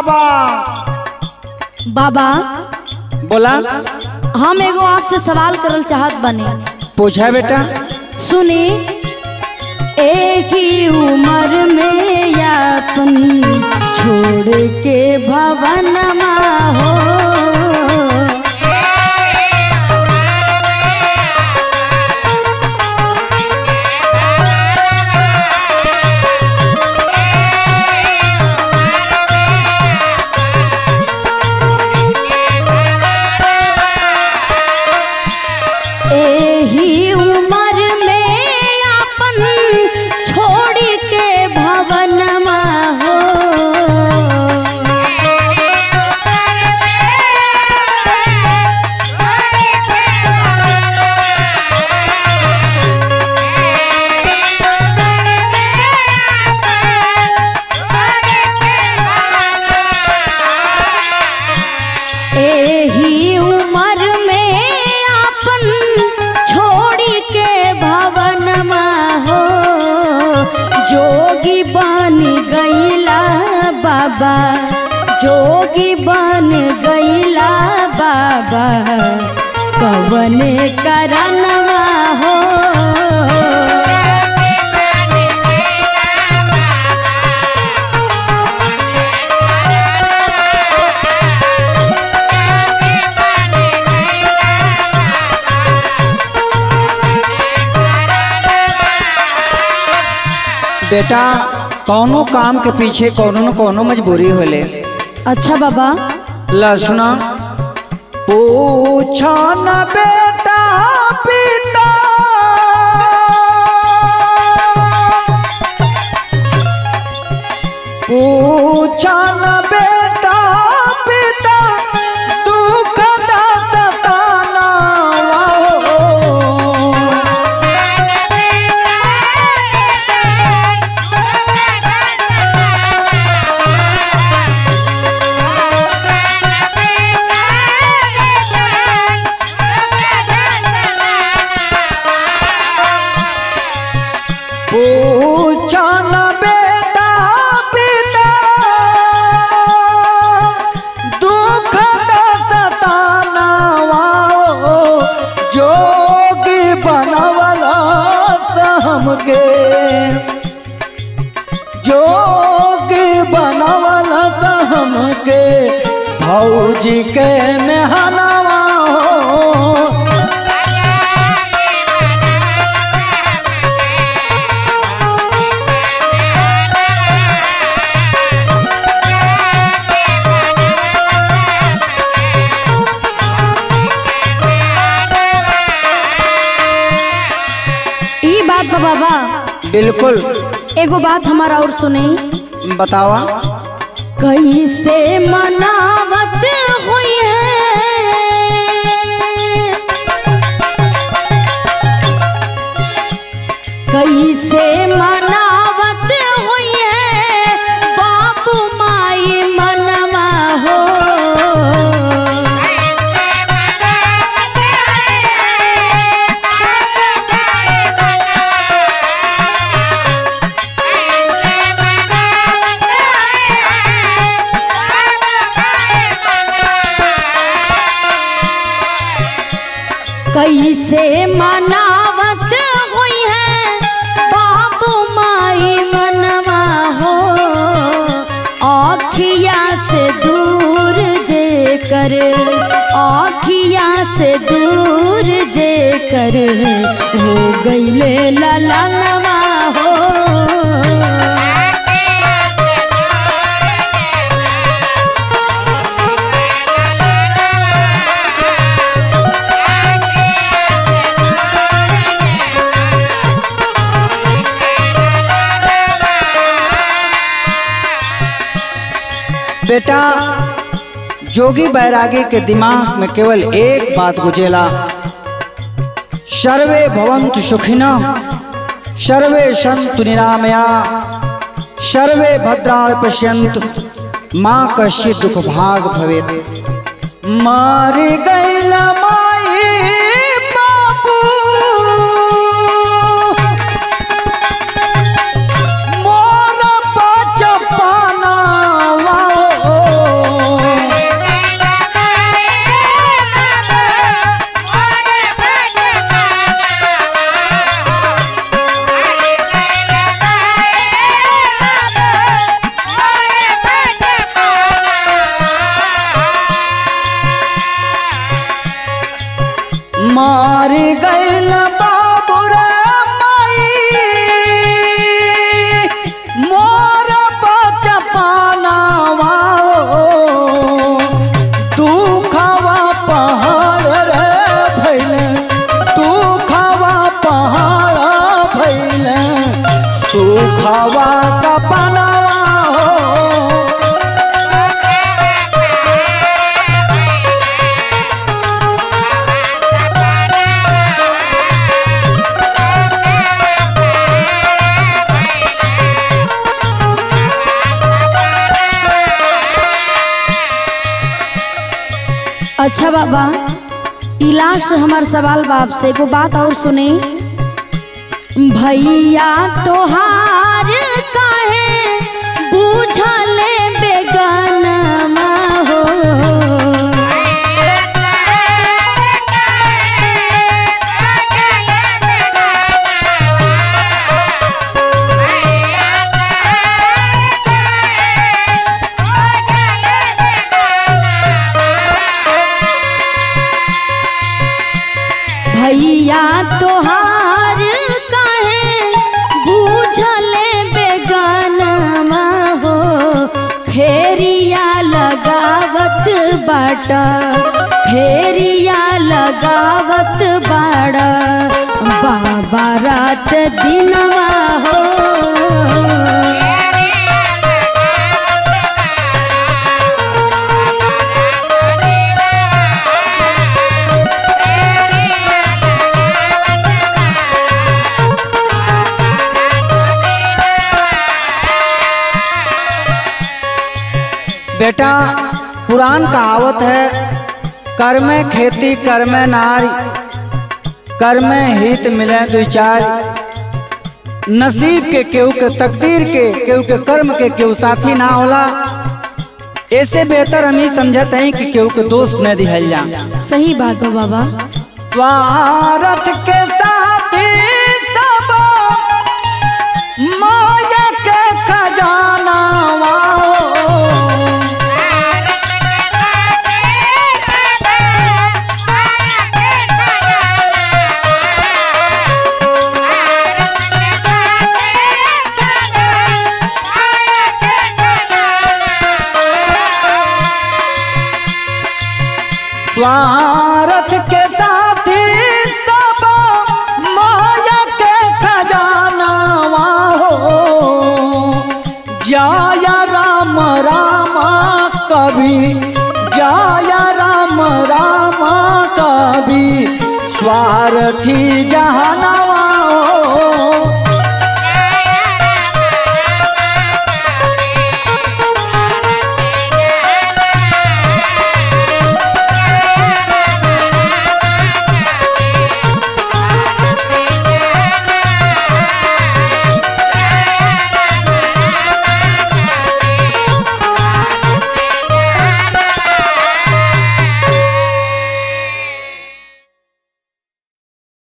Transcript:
बाबा बाबा बोला हम एगो आपसे सवाल करल चाहत बने पूछा बेटा सुनी एक ही उम्र में यापन छोड़ के भवनमा हो एही उम्र में अपन छोड़ के भवनमा हो एही उम्र में अपन छोड़ के भवनमा हो जोगी बन गईला बाबा जोगी बन गईला बाबा कवन करनवा हो बेटा कौनो काम के पीछे कौनो न कौनो मजबूरी होले अच्छा बाबा लसुना पूछो न बेटा पिता पूछो न बेटा पिता दुख दा सताना वाओ। पूछो न बेटा पिता दुख दा सताना वाओ जोगी बनवला हमके जोगी बनवला हमके भौजी के मेहनवा हो ई बात बा बाबा बिल्कुल एगो बात हमारा और सुनी बतावा कैसे मनावत हुई है कैसे मनावत हुई है बाबू माई मनवा हो कैसे मनावत हुई है बाबू माई मनवा हो आखिया से दूर जे कर आखिया से दूर जे कर हो गईले ललनवा हो बेटा जोगी बैरागी के दिमाग में केवल एक बात गुजेला सर्वे भवन्तु सुखिना सर्वे सन्तु निरामया सर्वे भद्राणि पश्यन्तु माँ कश्चित् दुख भाग भवेत् मार गैला माई बाबू मोर बचपना वाओ मारी गैल बाबू रे माई मोर बचपनावा दुखवा पहाड़ रे भैले दुखवा पहाड़ भैले सुखवा सपनावा हो अच्छा बाबा ई लास्ट हमार सवाल बाप से एगो बात और सुने भैया तोहार काहे बूझल बेगानमा हो भैया तोहार काहे बूझल बेगानमा हो फेरिया लगावत बाटा फेरिया लगावत बाड़ा बाबा रात दिनवा हो बेटा पुरान कहावत है कर में खेती कर में नारी कर में हित मिले दो चार नसीब के केहू के तकदीर के केहू के कर्म के केहू साथी ना होला ऐसे बेहतर हम ही समझत हैं कि केहू के दोस्त न दिहल जा सही बात बा बाबा स्वार्थ के साथी सब माया के खजाना स्वार्थ के साथी सब माया के खजाना हो जाया राम राम कभी जाया राम राम कभी स्वार्थी जहाना